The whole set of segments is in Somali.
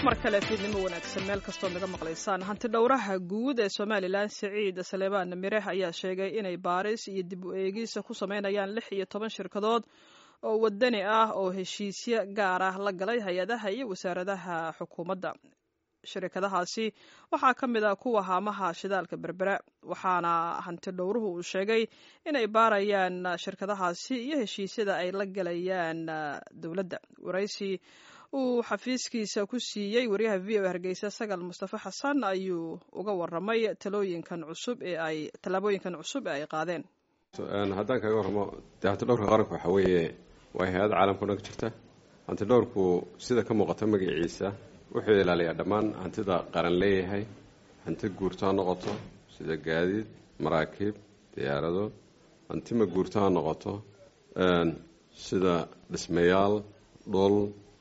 mar kale fiidnimo wanaagsan meel kastood naga maqlaysaan hanti dhowraha guud ee somalilan siciid saleebaan mireh ayaa sheegay inay baaris iyo dib u eegis ku sameynayaan lix iyo toban shirkadood oo wadani ah oo heshiisyo gaar ah la galay hay-adaha iyo wasaaradaha xukuumadda shirkadahaasi waxaa ka mid ah kuwa haamaha shidaalka berbera waxaana hanti dhowruhu uu sheegay inay baarayaan shirkadahaasi iyo heshiisyada ay la galayaan dowladda waraysi uu xafiiskiisa ku siiyey waryaha v o hargeysa sagal mustafa xasan ayuu uga waramay talooyinkan cusub ee ay tallaabooyinkan cusub ee ay qaadeen haddaan kaga warramo dee hantidhowrka qaranku waxaa weeye waa hay-ad caalamka dhan ka jirta hantidhowrku sida ka muuqata magaciisa wuxuu ilaaliyaa dhammaan hantida qaran leeyahay hanti guurto ha noqoto sida gaadiid maraakiib diyaarado hanti ma guurto ha noqoto sida dhismayaal dhul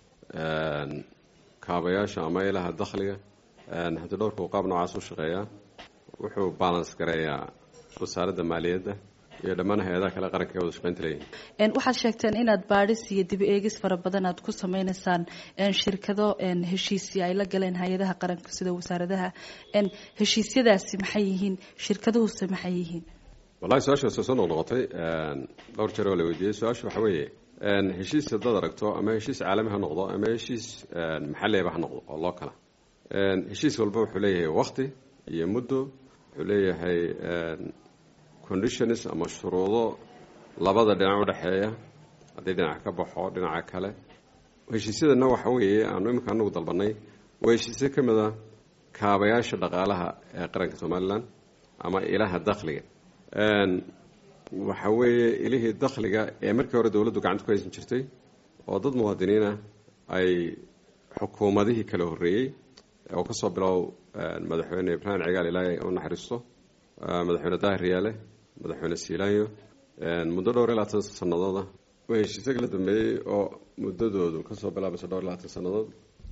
kaabayaasha ama ilaha dakhliga hanti dhowrku qaab noocaas u shaqeeyaa wuxuu balans gareeyaa wasaaradda maaliyadda iyo dhammaan hay-adaha kale qaranka ee wada shaqeynta leeyihin waxaad sheegteen inaad baadhis iyo dib eegis fara badan aad ku sameyneysaan shirkado heshiisya ay la galeen hay-adaha qaranka sida wasaaradaha heshiisyadaasi maxay yihiin shirkaduhuse maxay yihiin wallahi su-aashaas soo noqnoqotay dhowr jeer oo la weydiiyey su-aasha waxaa weeye heshiis haddaad aragto ama heshiis caalami ha noqdo ama heshiis maxalliaba ha noqdo oo loo kala heshiis walba wuxuu leeyahay wakti iyo muddo wuxuu leeyahay conditions ama shuruudo labada dhinac udhexeeya haddii dhinac ka baxo dhinaca kale heshiisyadana waxa weeye aanu iminka anagu dalbanay waa heshiisyo ka mid a kaabayaasha dhaqaalaha ee qaranka somalilan ama ilaha dakhliga waxa weeye ilihii dakhliga ee markii hore dowladdu gacanta ku haysan jirtay oo dad muwaadiniina ay xukuumadihii kala horreeyey oo kasoo bilow madaxweyne ibraahim cigaal ilaahay u naxariisto madaxweyne daahir yaale madaxweyne siilaanyo muddo dhowr iyo labaatan sanadooda waa heshiisyo kala dambeeyey oo muddadoodu kasoo bilaabayso dhowr iyo labaatan sannadood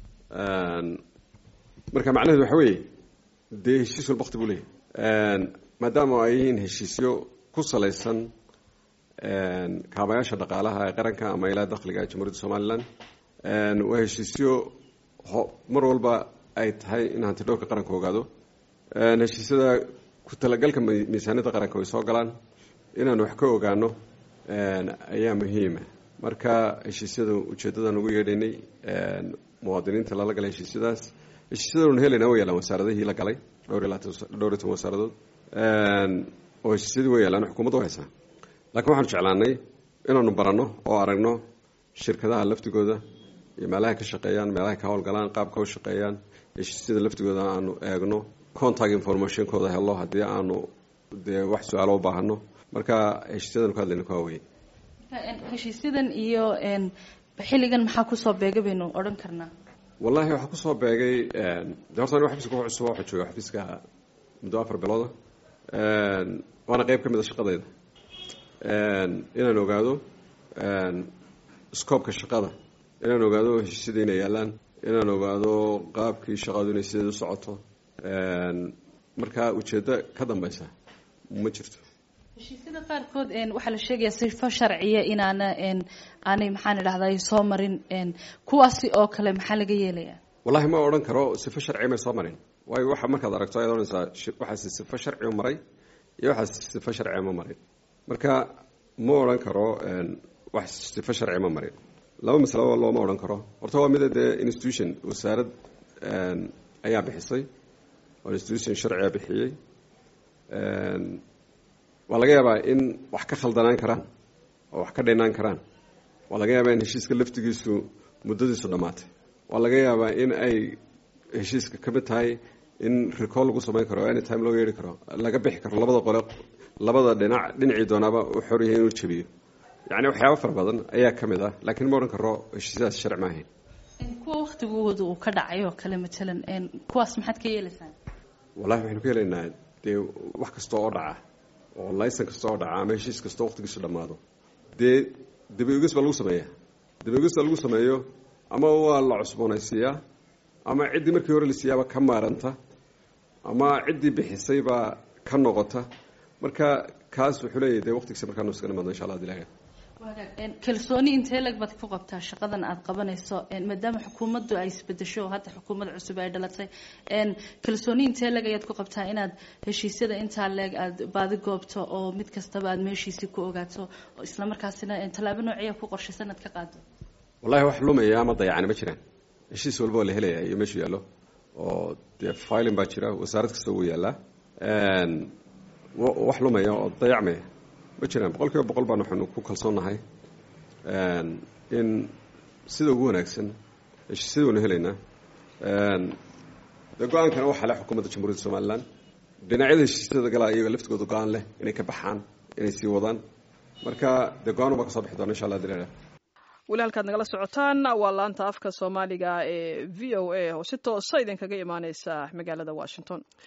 marka macnaheedu waxa weeye dee heshiis walba wakti buu leeyahy maadaama ay yihiin heshiisyo ku salaysan kaabayaasha dhaqaalaha ee qaranka ama ilaa dakhliga jamhuuriyadda somalilan waa heshiisyo mar walba ay tahay in hanti dhowrka qaranka ogaado heshiisyada ku talagalka miisaaniyadda qaranka way soo galaan inaanu wax ka ogaano ayaa muhiima marka heshiisyada ujeedadan ugu yeedhaynay muwaadiniinta lala galay heshiisyadaas heshiisyadanu helayna way yaalaan wasaaradihii la galay dhowr iyo labaatan dhowr iyo toban wasaaradood oo heshiisyadii way yaalaan xukuumadda u haysaa laakiin waxaanu jeclaanay inaanu baranno oo aragno shirkadaha laftigooda iyo meelahay ka shaqeeyaan meelahay ka howlgalaan qaabka u shaqeeyaan heshiisyada laftigooda aanu eegno contact informationkooda helo haddii aanu dee wax su-aalo u baahano marka heshiisyadan ku hadlayna ku haweye heshiisyadan iyo xilligan maxaa kusoo beega baynu odhan karnaa wallahi waxaa kusoo beegay de horta anigo xafiiska ku cusub waxaa jooga xafiiska muddo afar bilooda waana qeyb ka mid a shaqadayda inaan ogaado scoobka shaqada inaan ogaado heshiisyada inay yaalaan inaan ogaado qaabkii shaqadu inay sideed u socoto markaa ujeeddo ka dambeysa ma jirto heshiisyada qaarkood waxaa la sheegayaa sifo sharciya inaana aanay maxaan idhahday soo marin kuwaasi oo kale maxaa laga yeelayaa wallahi ma odhan karo sifo sharciya may soo marin waayo waxa markaad aragto ayaad odhanaysaa waxaasi sifo sharciu maray iyo waxaas sifo sharciya ma marin marka ma odhan karo wax sifo sharciya ma marin laba masalaba looma odhan karo horta waa mida dee institution wasaarad ayaa bixisay oo institution sharciga bixiyey waa laga yaabaa in wax ka khaldanaan karaan oo wax ka dhinaan karaan waa laga yaabaa in heshiiska laftigiisu muddadiisu dhammaatay waa laga yaabaa in ay heshiiska ka mid tahay in recall lagu samayn karo any time loo yeedhi karo laga bixi karo labada qole labada dhinac dhinacii doonaaba u xor yahay inuu jabiyo yacni waxyaaba fara badan ayaa ka mid ah laakiin ma odhan karo heshiisyadaas sharci ma ahayn kuwa waktigooda uu ka dhacay oo kale matalan kuwaas maxaad ka yeelaysaan wallahi waxaynu ka helaynaa dee wax kasta oo dhaca oo laysan kasta oo dhaca ama heshiis kastoo waqtigiisu dhammaado dee dabaegis baa lagu sameeyaa dabaegista lagu sameeyo ama waa la cusboonaysiiyaa ama ciddii markii hore la siiyaaba ka maaranta ama ciddii bixisay baa ka noqota marka kaas wuxuu leeyahy dee waqtigiisa markaanu iska nimaadno insha allah ad ilaha kalsooni intee lag baad ku qabtaa shaqadan aada qabanayso maadaama xukuumaddu ay isbedesho hadda xukuumad cusub ay dhalatay kalsooni intee leg ayaad ku qabtaa inaad heshiisyada intaa leeg aada baadi goobto oo mid kastaba aada meeshiisii ku ogaato isla markaasina tallaabo noociya ku qorshaysan inaad ka qaado wallahi wax lumaya ama dayacani ma jiraan heshiis walba oo la helaya iyo meeshu yaallo oo dee filin baa jira wasaarad kasta wuu yaallaa wax lumaya oo dayacmaya ma jiraan boqol kiiba boqol baan waxaanu ku kalsoonnahay in sida ugu wanaagsan heshiisyada waynu helaynaa dee go-aankana waxaa leh xukuumadda jamhuuriyadda somalilan dhinacyada heshiisyada galaa iyaga laftigooda go-aan leh inay ka baxaan inay sii wadaan marka dee go-aan ubaa ka soo bixi doona insha allah dilala weli halkaad nagala socotaan waa laanta afka soomaaliga ee v o a oo si toosa idinkaga imaaneysa magaalada washington